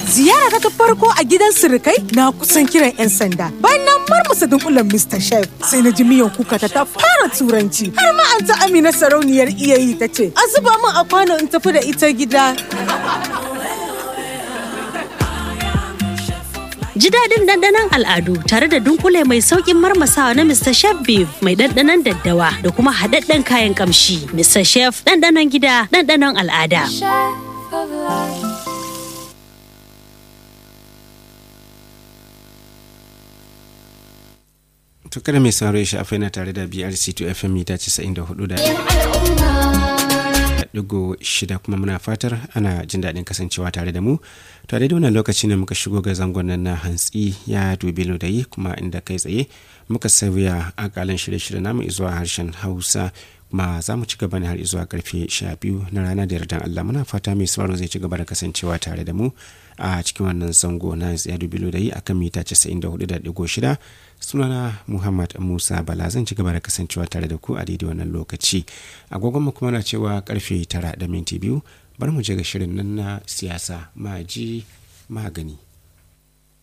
Ziyara ta farko a gidan sirikai na kusan kiran 'yan sanda. Bayan na marmasa dunkulen Mr. Chef sai na ji miyan kuka ta ta fara turanci. Har ma an ta Amina sarauniyar iyayi ta ce, "A zuba min a kwano in tafi da ita gida." Ji daɗin ɗanɗanon al'adu tare da dunkule mai sauƙin marmasawa na Mr. Chef Beef mai ɗanɗanon daddawa da kuma haɗaɗɗen kayan ƙamshi. Mr. Chef ɗanɗanon gida ɗanɗanon al'ada. to kada mai sauraro ya shafa yana tare da BRC2 FM mita 94 da digo shida kuma muna fatar ana jin daɗin kasancewa tare da mu tare da wannan lokaci ne muka shigo ga zangon nan na hantsi ya dubi yi kuma inda kai tsaye muka sauya akalan shirye-shirye namu zuwa harshen hausa kuma za mu ci gaba ne har zuwa karfe sha biyu na rana da yardan Allah muna fata mai sauraro zai ci gaba da kasancewa tare da mu a cikin wannan zango na ya dubi yi akan mita 94.6 sunana muhammad musa bala zan ci gaba da kasancewa tare da ku a daidai wannan lokaci agogon mu kuma na cewa karfe tara da minti biyu bar mu je ga shirin nan na siyasa maji magani